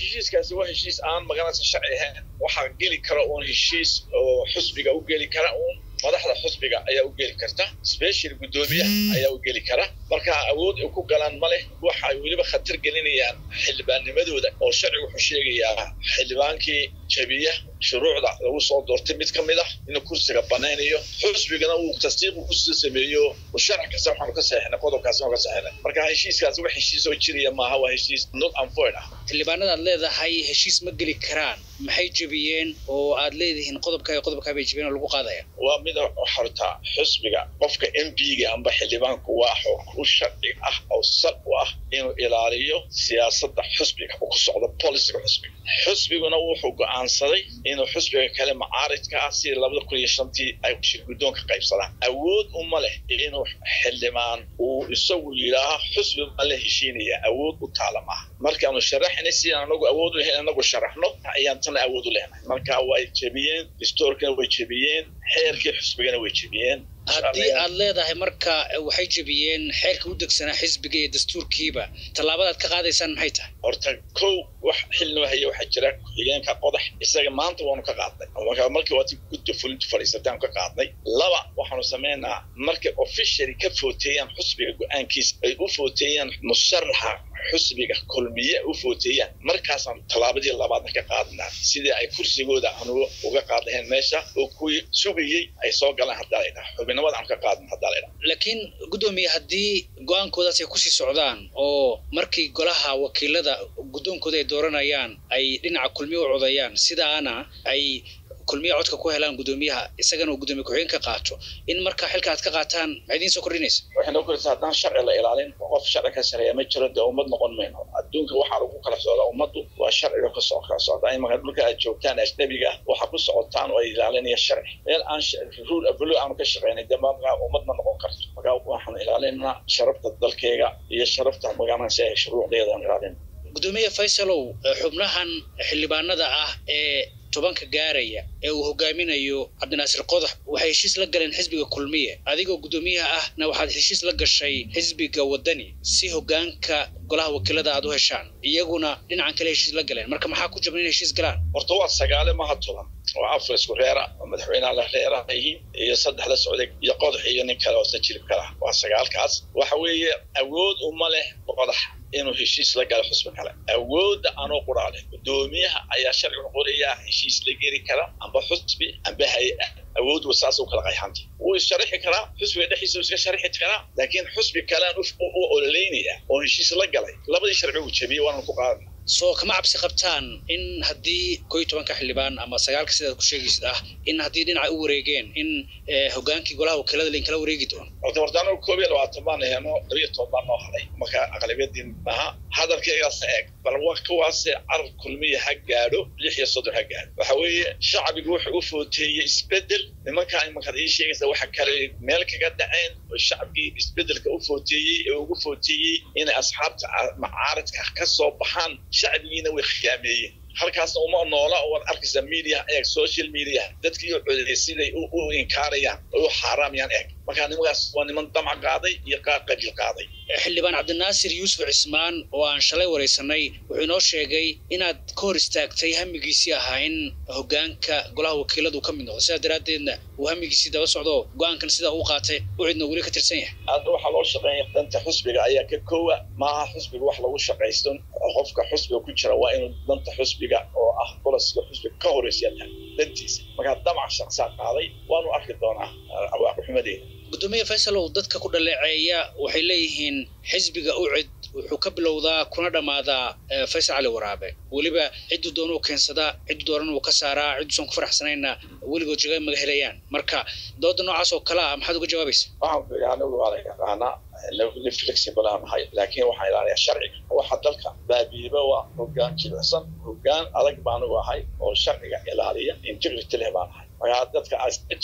heshiiskaasi waa heshiis aan magaranaysa sharci ahayn waxaa geli kara uun heshiis oo xusbiga u geli kara uun madaxda xusbiga ayaa u geli karta special guddoomiyaha ayaa u geli kara marka awood ay ku galaan ma leh waxa ay weliba khatar gelinayaan xildhibaannimadooda oo sharcigu wuxuu sheegayaa xildhibaankii jabiya shuruucda lagu soo doortay mid ka mid ah inuu kursiga banaynayo xusbigana uu tasdiiqu kusii sameeyo sharci kasta waxaanu ka saxinay qodobkaasi ka saxinay marka heshiiskaasi wax heshiis oo jiraya maaha waa heshiis not unfoid ah xildhibaanada aad leedahay heshiis ma geli karaan maxay jebiyeen oo aad leedihiin qodobka iyo qodobkaa bay jebiyeen oo lagu qaadaya waa mida xortaa xusbiga qofka m p-ga amba xildhibaanku waa u sharci ah oo sal u ah inuu ilaaliyo siyaasadda xusbiga uu ku socdo bolisiga xusbiga xusbiguna wuxuu go-aansaday inuu xusbiga kale macaaridka ah sidii labada kun iyo shantii ay shir guddoonka qaybsadaan awood uma leh inuu xildhibaan uu isagu yidhaaha xusbi ma la heshiinaya awood u taala maaha markaanu sharaxnay sidaan anagu awood u lahayn anagu sharaxno ayaan tana awood u lehnahay marka way jebiyeen distoorkana way jebiyeen xeerkii xusbigana way jebiyeen haddii aad leedahay marka waxay jebiyeen xeerka u degsanaa xisbiga iyo dastuurkiiba tallaabadaad ka qaadaysaan maxay tahay horta kow wax xilnoo haya waxaa jira ku-xigeenka qodax isaga maanta waanu ka qaadnay marka markii waati gudda fulintu fadhiisataanu ka qaadnay laba waxaanu samaynaa markay officially ka footeeyaan xusbiga go-aankiisa ay u footeeyaan musharaxa xusbiga kulmiye u footeeyaan markaasaan tallaabadii labaadna ka qaadnaa sidii ay kursigooda aanu uga qaadaheen meesha oo kuwii sugayey ay soo galaan haddaa laydhaha xubinimada aan ka qaadna haddaa laydhaha laakiin guddoomiye haddii go-aankoodaas ay kusii socdaan oo markii golaha wakiilada guddoonkooda ay dooranayaan ay dhinaca kulmiye u codayaan sidaana ay kulmiya codka ku helaan guddoomiyaha isagana uu guddoomiye ku-xigeen ka qaato in marka xilka aad ka qaataan maxay idiin soo kordhinaysa waxay noo kordhisa haddaan sharci la ilaalin qof sharci ka sareeya ma jiro dee ummad noqon mayno adduunka waxaa lagu kala socdaa ummaddu waa sharciga ka soo kala socdaa imanka dhulka aad joogtaan ajnabiga ah waxaa ku socotaan oo ay ilaalinaya sharci meel aan rule avalo aanu ka shaqaynay dee markaa ummad ma noqon karto markaa waxaan ilaalinaa sharafta dalkeyga iyo sharafta magaalansi ay shuruucdeeda aan ilaalin guddoomiye faysalow xubnahan xildhibaanada ah ee tobanka gaaraya ee uu hogaaminayo cabdinaasir qodax waxay heshiis la galeen xisbiga kulmiye adigoo guddoomiyaha ahna waxaad heshiis la gashay xisbiga wadani si hogaanka golaha wakiilada aad u heshaan iyaguna dhinacan kale heshiis la galeen marka maxaa ku jaban in heshiis galaan horta waa sagaale maha toban oo afar isku reera oo madaxweynaha la reera yihiin iyo saddex la socday iyo qodax iyo nin kale oo sajilib kala waa sagaalkaas waxa weeye awood uma leh qodax inuu heshiis la galo xusbi kale awoodda anoo quraa leh guddoomiyaha ayaa sharcigu qorayaa heshiis la geli kara amba xusbi amba hay-a awood wa saas u kala qayxanta wuu isharixi karaa xusbiga dhexdiisa iska sharixi karaa laakiin xusbi kalean u ololeynaya oo heshiis la galay labadii sharci uu jebiyey waanan ku qaadana soo kama cabsi qabtaan in haddii ko iyo tobanka xildhibaan ama sagaalka sidaad ku sheegaysid ah in haddii dhinaca u wareegeen in hogaankii golaha wakiilada lainkala wareegi doono horta hortaano koob iyo labaatan baan heno labiyo toban baan noo haday marka aqlabiyadii maaha hadalkaygaasna eeg bal wa kuwaase carar kulmiya ha gaadho lix iyo soddon ha gaadho waxa weeye shacbigu wuxuu u footeeyey isbedel nimankaa imankaad ii sheegaysa waxa kale meel kaga dhaceen oo shacbigii isbedelka u footeeyey ee ugu footeeyey inay asxaabta macaaridka ka soo baxaan shacbigiina way khiyaameeyeen halkaasna uma noola oo waad arkaysaa media eeg social media dadkii u codeeyay siday u inkaarayaan oo u xaaraamayaan eeg markaa nimankaas waa niman damac qaaday iyo qaar qabiil qaaday xildhibaan cabdinaasir yuusuf cismaan oo aan shalay waraysanay wuxuu inoo sheegay inaad ka hor istaagtay hamigiisii ahaa in hogaanka golaha wakiiladu ka mid noqdo sidaa daraaddeedna uu hamigiisii daba socdo go-aankan sidaa uu qaatay u cidna weli ka tirsan yahay hadda waxaa loo shaqeeya danta xusbiga ayaa ka koowa maaha xusbiga wax lagu shaqaysto qofka xusbiga ku jira waa inuu danta xusbiga oo ah bolosiga xusbiga ka horeysiya tahay dantiisa markaa damac shaqsaa qaaday waanu arki doonaa awaaqixumadeeda guddoomiye faysalow dadka ku dhaleeceeya waxay leeyihiin xisbiga u cid wuxuu ka bilowdaa kuna dhammaadaa faysal cali waraabe weliba cidduu doona uu keensadaa cidduu doorana uu ka saaraa cidduusan ku faraxsanayna weligood jaga maga helayaan marka dooda noocaas oo kale ah maxaad uga jawaabaysa waxaan ku yidhi anigu waa la yaqaanaa li flexible aan ahay laakiin waxaan ilaaliyaa sharciga waxa dalka baabiiba waa hogaan jilicsan hogaan adag baan anigu ahay oo sharciga ilaaliya integrity leh baan ahay markaa dadka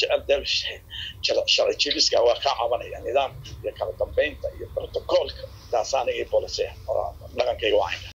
jecel sharci jibiska waa kaa cabanaya nidaamka iyo kala dambeynta iyo protocoolka taasaaniga policy dhaqankayga waa